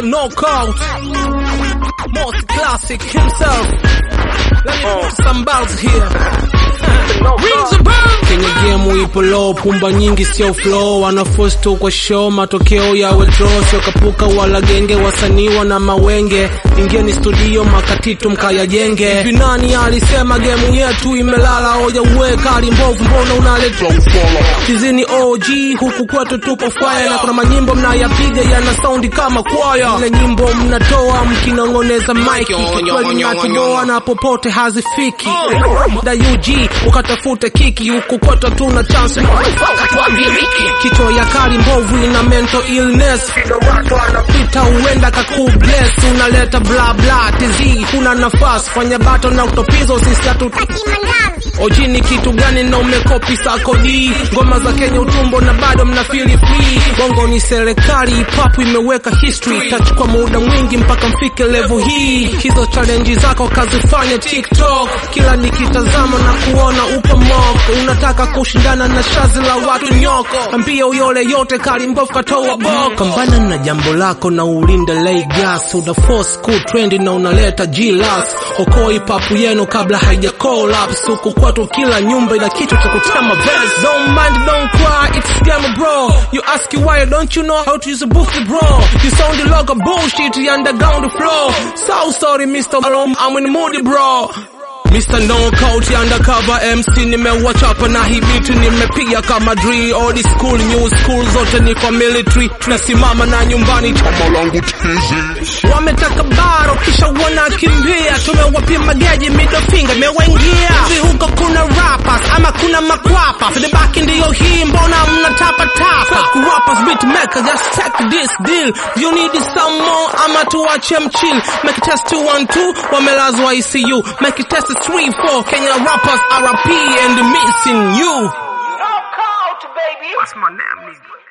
Mr. Knockout. Most classic himself. Let me put some bells here. Rings the bell. Kwenye game ipo low, pumba nyingi sio flow, wanaforce tu kwa show, matokeo yawe draw, sio kapuka wala genge, wasanii wana mawenge, ingieni studio makatitu mkayajenge. Hivi nani alisema game yetu imelala? Hoja uwe kali mbovu, mbona unaleta ufala? Kizini OG huku kwetu tupo fire, na kuna manyimbo mnayapiga yana saundi kama kwaya, ile nyimbo mnatoa mkinong'oneza mic, kikweli natuboa na popote hazifiki. Da UG ukatafute kiki huku kwetu tuna chance kichwa ya kali mbovu ina mental illness watu anapita huenda kakubless unaleta bla bla tizi kuna nafasi fanya bato na utopizo sisi hatu Oji ni kitu gani na umekopi sakodi ngoma za Kenya utumbo na bado mna feel free bongo ni serikali papu imeweka history tachukua muda mwingi mpaka mfike level hii hizo challenge zako kazifanya TikTok kila nikitazama na kuona upo moko unataka kushindana na shazi la watu nyoko ambia uyole yote kali mbovu katoa boko pambana na jambo lako na ulinde lay gas una force cool trend na unaleta G-Lux okoi papu yenu kabla haija collapse huku kwetu kila nyumba ina kitu cha kutema verse don't mind don't cry it's scam bro you ask you why don't you know how to use a booster bro you sound like a bullshit you underground flow so sorry Mr. Alom I'm in the mood bro Mr. Knockout undercover MC nimewachapa na hii beat nimepiga kama drill old school new school zote ni kwa military tunasimama na nyumbani Chama langu tizi wametaka baro kisha wanakimbia tumewapima geji middle finger imewaingia hivi huko kuna rappers ama kuna makwapa feedback ndiyo hii mbona mnatapa tapa Fake rappers beat maker just take this deal you need some more ama tuache mchill make it test 212 wamelazwa ECU make it test 3 4 Kenya rappers RP and missing you Knockout, baby. What's my name nigga